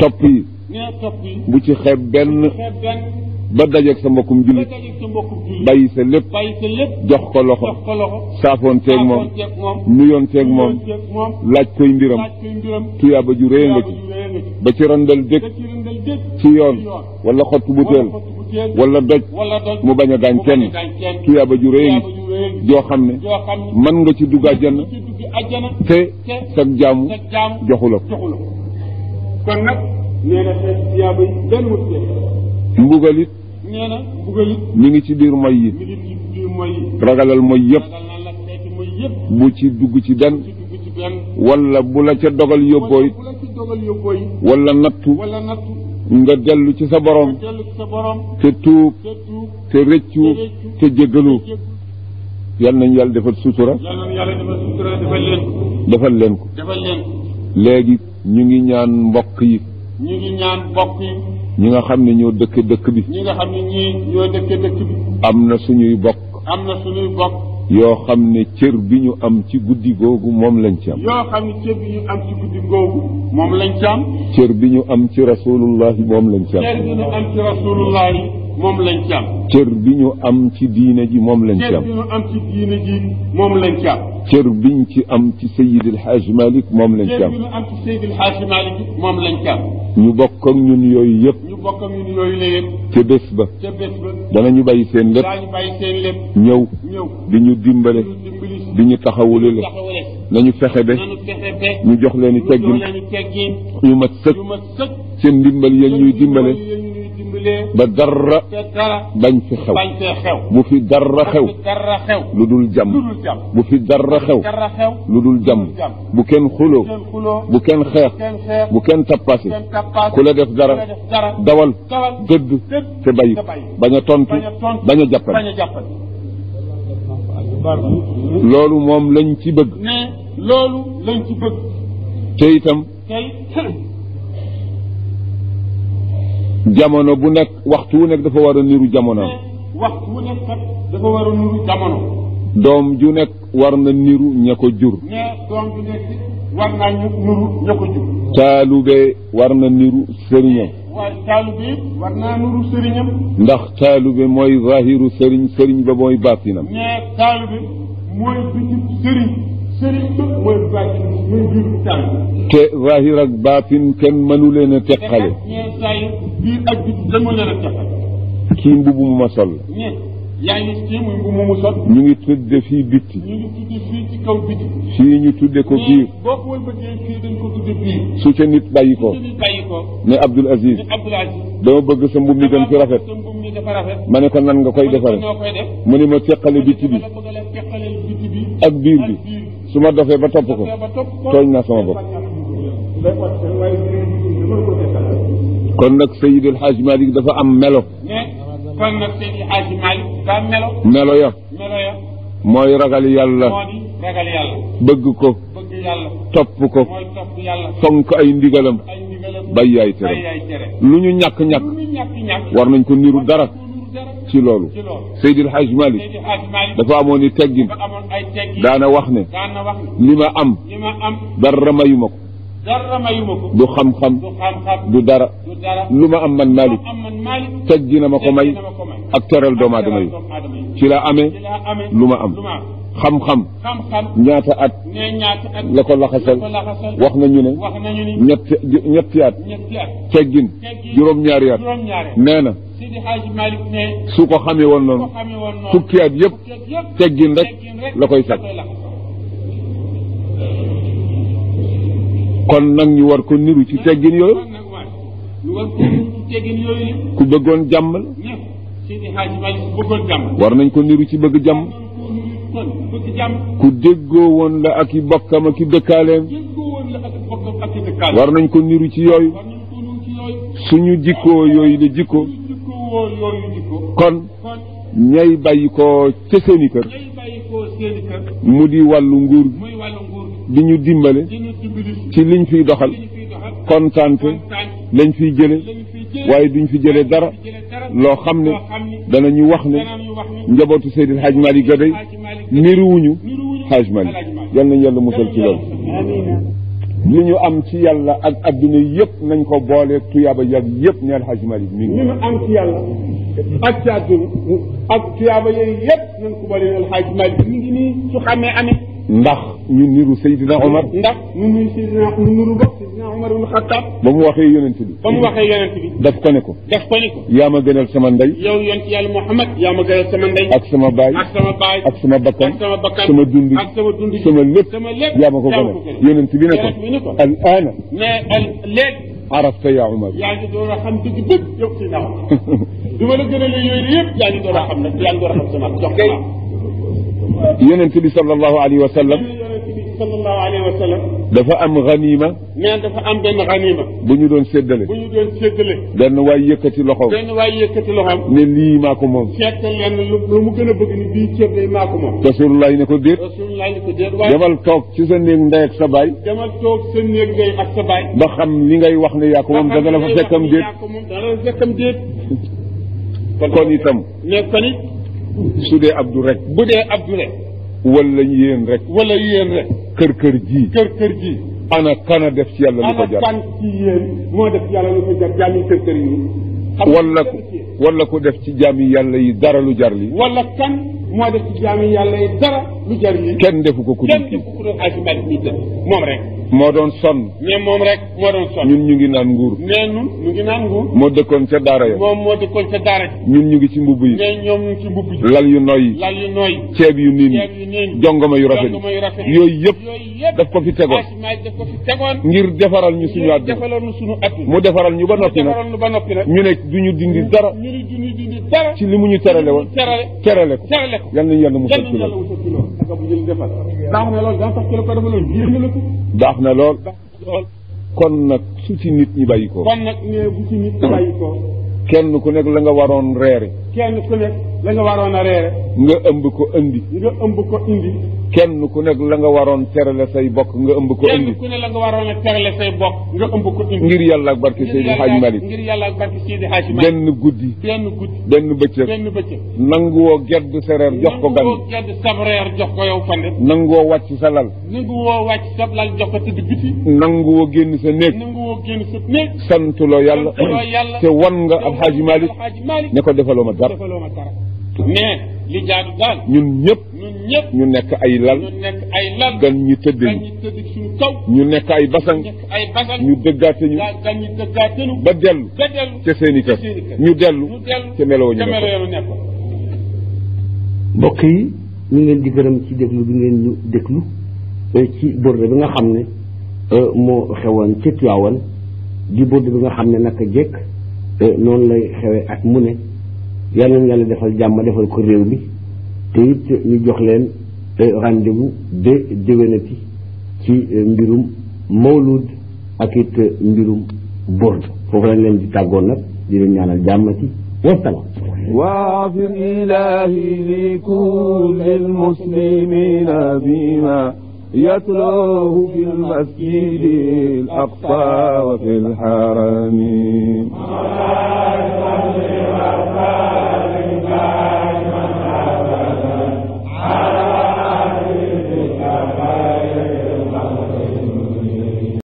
topp yi nee topp yi bu ci xeeb benn xeeb benn ba dajeeg sa mbokkum ba jullit dajeeg sa mbokku jullit bàyyi sa lépp bàyyi sa lépp jox ko loxo jox ko loxo saafoonteeg moom saafoonteeg moom nuyoonteeg moom nuyoonteeg moom laaj koy mbiram laaj koy mbiram tuyaaba ju réy nga ci tuyaaba ju réy nga ci ba ci randal dëkk da ci rëndal dëkk ci yoon wala xottu butéel wala xottu butéel wala doj wala doj mu bañ a gaañ mu kenn bañ a gaañ kenn tuyaaba ju réy tuyaaba ngi ju réy ngi joo xam ne joo xam ne mën nga ci dugg àjjana ci dugg àjjana te te sag jaamu sa jaam joxu la ko joxu la ko kon nag nee na xeet tuyaaba yi benn wut see mbugal it nee na mbugal it mi ngi ci biir moy yi mi ngi ci biir mooy yi ragalal moy yëpp ragal naa la xeeti mooy yëpp bu ci dugg ci benn ci dugg ci benn wala bu la ca dogal yóbboo it bu la ci dogal yóbboo yi wala nattu wala nattu nga dellu ci sa borom dellu ci sa borom te tuub te tuub te rëccu te jéggalu jëg yal nañu yàlla defal sutura yàlla na yàlla defal sutura defal leen ko defal leen ko defal leen ko léegi ñu ngi ñaan mbokk yi ñu ngi ñaan bokk yi ñi nga xam ne ñoo dëkk dëkk bi ñi nga xam ne ñii ñoo dëkke dëkk bi am na suñuy bokk am na suñuy bokk yoo xam ne cër bi ñu am ci guddi googu moom lañ ci am yoo xam ne cër bi ñu am ci guddi googu moom lañ ci am cër bi ñu am ci rasulullahi moom lañ ci am cër bi ñu am ci rasulullah yi moom lañ ci am cër bi ñu am ci diine ji moom lañ ci cër am bi ñu am ci diine ji moom lañ ci am cër biñ ci am ci Seydi El Hadj Malick moom lañ ci cër am bi ñu am ci Seydil Hadji Malick moom lañ ci am ñu bokk ak ñun yooyu yëpp ñu bokk ak ñun yooyu la yëpp ca bés ba ca bés ba danañu bàyyi seen lépp daañu bàyyi seen lépp ñëw ñëw di ñu dimbale ñu dimbali si di ñu taxawule la taxawale nañu fexe ba nanu fexe ba ñu jox leen i ñu teggin jox leen i teggin ñu mat sëkk yu ma sëkk seen ndimbal yéen ñuy dimbale yéen ñuy dimbalee ba dara te dara bañ fi xew bañ fee xew bu fi dara xew te dara xew lu dul jàmm lu dul jàmm bu fi dara xew dara xew lu dul jàmm bu kenn xuloo kenn xuloo bu kenn xeex kenn xeex bu kenn tappase kenn tappaas ku la def dara ku la def dara dawal dawal dëdd dëdd te bàyyi te bàyyi bañ a tontu bañ a tontu bañ a jàppale bañ a jàppale loolu moom lañ ci bëgg ne loolu lañ ci bëgg te itam tey jamono bu nekk waxtu wu nekk dafa war a niru jamonoom waxtu wu nekk kat dafa war a nuru jamono doom ju nekk war na niru ña ko jur ne doom bi nekk war naa ñu nuru ña ko jur taalube war na niru sëriñam waaye taalibe it war naa nuru sëriñam ndax taalube mooy zahiru sëriñ sëriñ ba mooy baatinam ne taalibe mooy biti sëriñ sëriñ ba mooy bàcc mooy biir taalibe te zahir ak baatin kenn mënu leen a te teqale kat ñee saa yi biir ak biti dama leen a teqal kii mbubu mu ma sol ñe yaa ngi ci muy bu mu sol ñu ngi tudde fii bitti ñu ngi tudde fii ci kaw biti fii ñu tudde ko biir boo ko wëlbatee fii dañ ko tudde biir su ca nit bàyyi ko su ñu bàyyi ko ne Abdul Aziz ni Abdoul Aziz dama bëgg sa mbub mi gën fi rafet sa mbub mi dafa rafet ma ne ko nan nga koy defare noo koy def mu ne ma teqale bitti bi la bëgg la teqaleel biti bi ak biir bi su ma dofee ba topp ko ba topp ko tooñ naa sama bopp kon nag Seydi El Hadj Malick dafa am melo mais kon nag Seydi Hadji Malick daa melo melo ya melo ya mooy ragal yàlla moo di ragal yàlla bëgg ko bëgg yàlla topp ko mooy topp yàlla fonk ay ndigalam ay ndigalam bàyyi ay bàyyi tere ay tere lu ñu ñàkk-ñàkk lu ñu ñàkk ñàkk war nañ ko niru dara ko nuru dara ci loolu ci loolu Seydi El Hadj Malick Seydi Hadji Malick dafa amoon i teggin dafa amoon ay teggi daana wax ne daan na wax ne li ma am li ma am dara mayuma ko dara mayuma ko du xam-xam du xam-xam du dara du dara lu ma am man Malick am man Malick teggina ma ko may teggi na ma ko may ak teral doomu aadama yi doomu aadama yi ci la amee ci laa amee lu ma am lu ma am xam-xam xam-xam ñaata at ne ñaata at la ko laxasal la ko laxasal wax nañu ne wax nañu ni ñetti ñetti at ñetti at teggin teggi juróom-ñaari at juróom-ñaare nee na Seydi Hadji Malick ne su ko xamee woon ko noonu xamee woon noonu fukki at yëpp fukki at yëpp teggin rek teggin rek la koy sàkk laxasal kon nag ñu war ko niru ci teggin yooyu kon nag waay lu war ko ci teggin yooyu la ku bëggoon jàmm la ñëpp Seydi Hadji Malick bëggoon jàmm war nañ ko niru ci bëgg jàmm kon bëgg jàmm ku déggoo woon la ak i bokkam ak i dëkkaaleem jéggoo woon la ak bokkam ak i dëkkaale war nañ ko niru ci yooyu war nañ ko nuyu ci yooyu suñu jikkoo yooyu de jikko ñu jikkoo woo yooyu jikko kon kon ñay bàyyi ko ca seeni kër ñay bàyyi koo seeni kër mu di wàllu nguur muy wàllu nguur di ñu dimbale gi ñu dimbali ci liñ fiy doxal li ñu fiy doxal kontaante kontaan lañ fiy jële lañu fiy jële waaye duñ fi jële dara jële dara loo xam ne loo xam ni danañu wax ne danañu wax ni njabootu Seydil Hadj Malick ga day Hadji Malick niruwuñu niruwuñu Hadj Malick Hadji Malick yal nañu yàlla musal ci loolu amiin li ñu am ci yàlla ak adduna yëpp nañ ko boole tuyaaba yàgg yëpp neel Hajj Malik mi ngi li nu am ci yàlla ak ci àdduna ak tuyaaba yooyu yëpp nañ ko boole neel Hajj Malik mi ngi nii su xamee amee ndax ñu niru Seydina Omar ndax ñu nuy Seydina ñu nuru bokk Seydina Omar ibn Xattaab ba mu waxee yonent bi ba mu waxee yonent bi daf ko ne ko def ko ni ko yaa ma gënal sama ndey yow yonent yàlla Muhammad yaa ma gënal sama ndey ak sama baay ak sama baay ak sama bakkan ak sama bakkan sama dund ak sama dund sama lépp sama lépp yaa ma ko gënal yonent bi ne ko yonent bi ne ko al aana mais al léegi arafta yaa Omar yaa ngi door a xam dëgg dëgg yow si naaw du ma la gënalee yooyu yëpp yaa ngi door a xam nag yaa ngi door a xam sama jox ko yonent bi sallallahu alayhi wa sallam yonent bi sallallahu alayhi wa sallam dafa am ganima mais dafa am benn xaniima bu ñu doon séddale bu ñu doon séddale benn waay yëkkati loxoom benn waaye yëkkati loxoom ne lii maa ko moom seetal leen lu lu mu gën a bëgg ni bii ceeb day maa ko moom rasulullah ne ko déet rasulullah ni ko déet waaye demal toog ci sa néeg ndey ak sa baay demal toog sa néeg ngay ak sa baay ba xam li ngay wax ne yaa ko moom danga la fa fekkam déet yaa ko moom danga la fa fekkam déet kon itam mais kon it su dee abdu rek bu dee abdu rek wala yéen rek wala yéen rek kër kër ji kër kër ji ana kana def ci yàlla lu ko ana jar kan ci yéen moo def yàlla lu ko jar jaami kër kër yi xam nga wala kenn ci yéen. wala ku def ci jaami yàlla yi dara lu jar li wala kan moo def ci jaami yàlla yi dara lu jar yi kenn defu ko ku dul kenn kii def ku doon Hajji Malik mi def moom rek moo doon sonn mais moom rek moo doon sonn ñun ñu ngi naan nguur mais nun ñu ngi naan nguur moo dëkkoon ca daara ya moom moo dëkkoon ca daara ji ñun ñu ngi ci mbubb yi mais ñoom ñu ngi ci mbubb ji lal yu noy lal yu nooy ceeb yu niin ceeb yu niin jongoma yu rafet jongoma yu rafet yooyu yëpp yooyu yëpp daf ko fi tegoon Hajji Malik daf ko fi tegoon ngir defaral ñu suñu ñu àdduna defaloon nu suñu at mu defaral ñu ba noppi nag defaroon nu ba noppi nag ñu ne du ñu dindi dara ñu ni duñu dindi dara ci li mu ñu terale woon terale terale ko terale ko yal nañu yàlla mu kenn sot ci yàlla loolu wutal ci loolu ak bu jël defal baax na loolu daan tax ci la ko defaloon yéex na la ko baax na lool lool kon nag su ci nit ñi bàyyi ko kon nag ne bu ci nit bàyyi ko kenn ku nekk la nga waroon reere kenn ku nekk la nga waroon a reere nga ëmb ko indi nga ëmb ko indi kenn ku nekk la nga waroon terale say bokk nga ëmb ko kenn indi ku ne la nga waroon a terale say bokk nga ëmb ko indi ngir yàlla ak barke Seydi Hadj Malick ngir yàlla ak barke Seydi Hadj Malick benn guddi benn guddi benn bëccëg benn bëccëg nanguwoo gedd sereer jox ko gan nangu woo gedd sab reer jox ko yow fande nanguwoo wàcc sa lal nangu woo wàcc sab lal jox ko tëdd biti nanguwoo génn sa néeg nangu woo génn sa néeg santuloo yàlla santuloo yàlla te wan nga ab Hadj Malick Alxaaji Malick ne ko defaloo ma dara defaloo ma dara mais li jaadu daal ñun ñëpp ñun ñëpp ñu nekk ay lal ñu nekk ay lal gan ñi tëdd gan ñu ñi tëdd suñu kaw ñu nekk ay basang nekk ay basal ñu dëggaate ñu gaa gan ñi dëggaatenu ba dellu ba dellu ca seeni kër seeni kër. ñu dellu ñu dellu ca meloo ñu ca nekk melo yoonu nekkoon mbokk yi ñu ngi leen di gërëm ci déglu bi ngeen ñu déglu eh, ci borde bi nga xam ne eh, moo xewoon ci Tiwaawan di borde bi nga xam ne naka jekk eh, noonu lay xewee at mu ne yàlla na yàlla defal jàmm defal ko réew mi te it ñu jox leen eh, rendez-vous de déwénati ci eh, mbirum mawlud ak it eh, mbirum borde foofu lañ leen di tàggoon nag di leen ñaanal jàmmati wasalaam واغفر إلهي لكل المسلمين بما يتلوه في المسجد الأقصى وفي الحرم